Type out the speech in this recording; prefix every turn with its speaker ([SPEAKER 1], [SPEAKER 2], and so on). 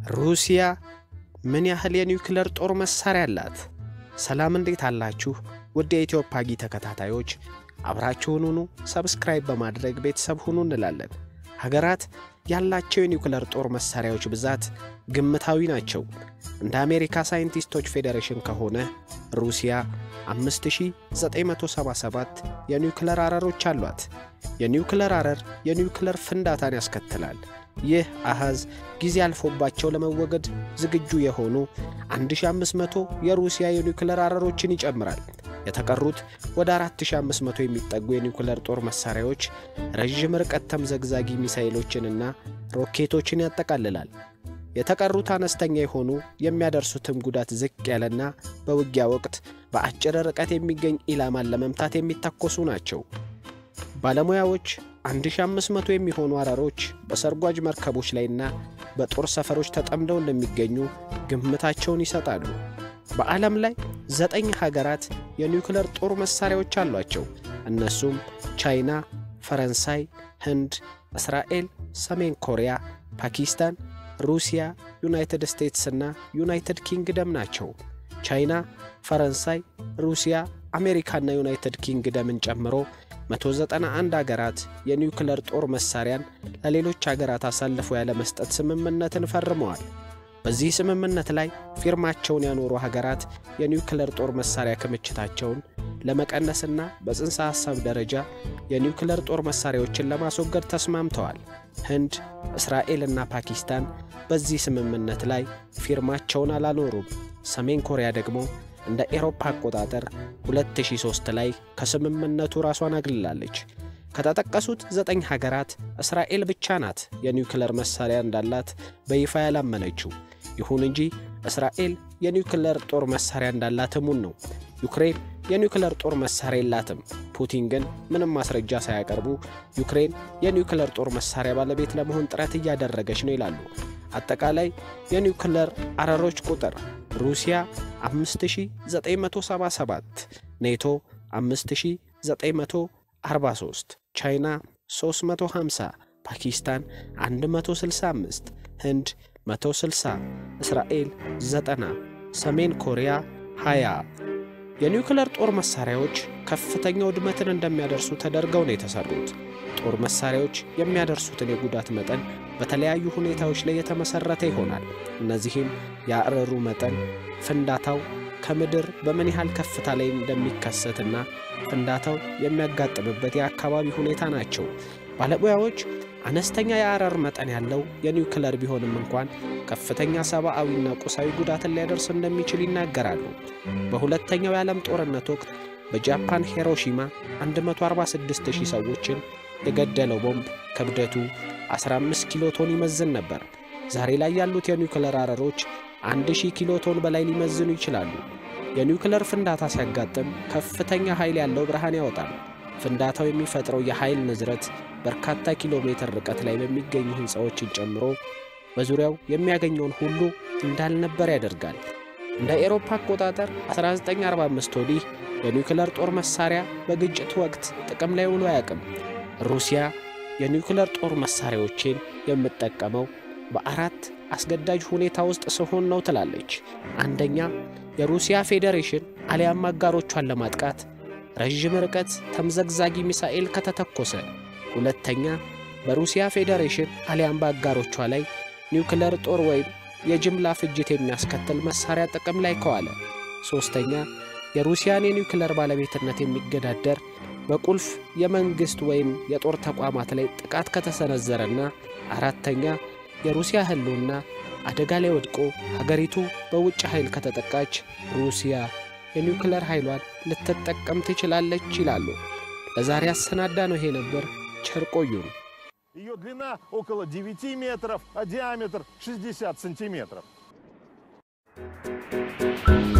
[SPEAKER 1] ሩሲያ ምን ያህል የኒውክለር ጦር መሳሪያ አላት? ሰላም እንዴት አላችሁ? ውድ የኢትዮ ፓጊ ተከታታዮች አብራችሁን ሁኑ። ሰብስክራይብ በማድረግ ቤተሰብ ሁኑ እንላለን። ሀገራት ያላቸው የኒውክለር ጦር መሳሪያዎች ብዛት ግምታዊ ናቸው። እንደ አሜሪካ ሳይንቲስቶች ፌዴሬሽን ከሆነ ሩሲያ 5977 የኒውክለር አረሮች አሏት። የኒውክለር አረር የኒውክለር ፍንዳታን ያስከትላል። ይህ አሃዝ ጊዜ አልፎባቸው ለመወገድ ዝግጁ የሆኑ 1500 የሩሲያ የኒውክለር አረሮችን ይጨምራል። የተቀሩት ወደ 4500 የሚጠጉ የኒውክለር ጦር መሳሪያዎች ረዥም ርቀት ተምዘግዛጊ ሚሳይሎችንና ሮኬቶችን ያጠቃልላል። የተቀሩት አነስተኛ የሆኑ የሚያደርሱትም ጉዳት ዝቅ ያለና በውጊያ ወቅት በአጭር ርቀት የሚገኝ ኢላማን ለመምታት የሚተኮሱ ናቸው። ባለሙያዎች 1500 የሚሆኑ አረሮች በሰርጓጅ መርከቦች ላይና በጦር ሰፈሮች ተጠምደው እንደሚገኙ ግምታቸውን ይሰጣሉ። በዓለም ላይ ዘጠኝ ሀገራት የኒውክለር ጦር መሳሪያዎች አሏቸው። እነሱም ቻይና፣ ፈረንሳይ፣ ህንድ፣ እስራኤል፣ ሰሜን ኮሪያ፣ ፓኪስታን፣ ሩሲያ፣ ዩናይትድ ስቴትስ እና ዩናይትድ ኪንግደም ናቸው። ቻይና፣ ፈረንሳይ፣ ሩሲያ፣ አሜሪካና ዩናይትድ ኪንግደምን ጨምሮ 191 አገራት የኒውክለር ጦር መሳሪያን ለሌሎች አገራት አሳልፈው ያለመስጠት ስምምነትን ፈርመዋል። በዚህ ስምምነት ላይ ፊርማቸውን ያኖሩ ሀገራት የኒውክለር ጦር መሳሪያ ክምችታቸውን ለመቀነስና በጽንሰ ሐሳብ ደረጃ የኒውክለር ጦር መሳሪያዎችን ለማስወገድ ተስማምተዋል። ህንድ፣ እስራኤልና ፓኪስታን በዚህ ስምምነት ላይ ፊርማቸውን አላኖሩም። ሰሜን ኮሪያ ደግሞ እንደ ኤሮፓ አቆጣጠር 2003 ላይ ከስምምነቱ ራሷን አግልላለች። ከተጠቀሱት ዘጠኝ ሀገራት እስራኤል ብቻ ናት የኒውክለር መሳሪያ እንዳላት በይፋ ያላመነችው። ይሁን እንጂ እስራኤል የኒውክለር ጦር መሳሪያ እንዳላት እሙን ነው። ዩክሬን የኒውክለር ጦር መሳሪያ የላትም። ፑቲን ግን ምንም ማስረጃ ሳያቀርቡ ዩክሬን የኒውክለር ጦር መሳሪያ ባለቤት ለመሆን ጥረት እያደረገች ነው ይላሉ። አጠቃላይ የኒውክለር አረሮች ቁጥር ሩሲያ 5977፣ ኔቶ 5943፣ ቻይና 350፣ ፓኪስታን 165፣ ህንድ 160፣ እስራኤል 90፣ ሰሜን ኮሪያ 20። የኒውክለር ጦር መሳሪያዎች ከፍተኛ ውድመትን እንደሚያደርሱ ተደርገው ነው የተሰሩት። ጦር መሳሪያዎች የሚያደርሱትን የጉዳት መጠን በተለያዩ ሁኔታዎች ላይ የተመሰረተ ይሆናል። እነዚህም የአረሩ መጠን፣ ፍንዳታው ከምድር በምን ያህል ከፍታ ላይ እንደሚከሰትና ፍንዳታው የሚያጋጥምበት የአካባቢ ሁኔታ ናቸው። ባለሙያዎች አነስተኛ የአረር መጠን ያለው የኒውክለር ቢሆንም እንኳን ከፍተኛ ሰብአዊና ቁሳዊ ጉዳትን ሊያደርስ እንደሚችል ይናገራሉ። በሁለተኛው የዓለም ጦርነት ወቅት በጃፓን ሂሮሺማ 146000 ሰዎችን የገደለው ቦምብ ክብደቱ 15 ኪሎ ቶን ይመዝን ነበር። ዛሬ ላይ ያሉት የኒውክለር አረሮች 1000 ኪሎ ቶን በላይ ሊመዝኑ ይችላሉ። የኒውክለር ፍንዳታ ሲያጋጥም ከፍተኛ ኃይል ያለው ብርሃን ያወጣል። ፍንዳታው የሚፈጥረው የኃይል ንዝረት በርካታ ኪሎ ሜትር ርቀት ላይ በሚገኙ ሕንፃዎችን ጨምሮ በዙሪያው የሚያገኘውን ሁሉ እንዳልነበር ያደርጋል። እንደ ኤሮፓ አቆጣጠር 1945 ወዲህ የኒውክለር ጦር መሳሪያ በግጭት ወቅት ጥቅም ላይ ውሎ አያውቅም። ሩሲያ የኒውክለር ጦር መሳሪያዎችን የምጠቀመው በአራት አስገዳጅ ሁኔታ ውስጥ ስሆን ነው ትላለች። አንደኛ፣ የሩሲያ ፌዴሬሽን አሊያም አጋሮቿን ለማጥቃት ረዥም ርቀት ተምዘግዛጊ ሚሳኤል ከተተኮሰ። ሁለተኛ፣ በሩሲያ ፌዴሬሽን አሊያም በአጋሮቿ ላይ ኒውክለር ጦር ወይም የጅምላ ፍጅት የሚያስከትል መሳሪያ ጥቅም ላይ ከዋለ። ሦስተኛ፣ የሩሲያን የኒውክለር ባለቤትነት የሚገዳደር በቁልፍ የመንግሥት ወይም የጦር ተቋማት ላይ ጥቃት ከተሰነዘረና አራተኛ የሩሲያ ሕልውና አደጋ ላይ ወድቆ ሀገሪቱ በውጭ ኃይል ከተጠቃች ሩሲያ የኒውክለር ኃይሏን ልትጠቀም ትችላለች ይላሉ። ለዛሬ አሰናዳ ነው ይሄ ነበር። ቸር ቆዩን።
[SPEAKER 2] Ее длина около 9 метров, а диаметр 60 сантиметров.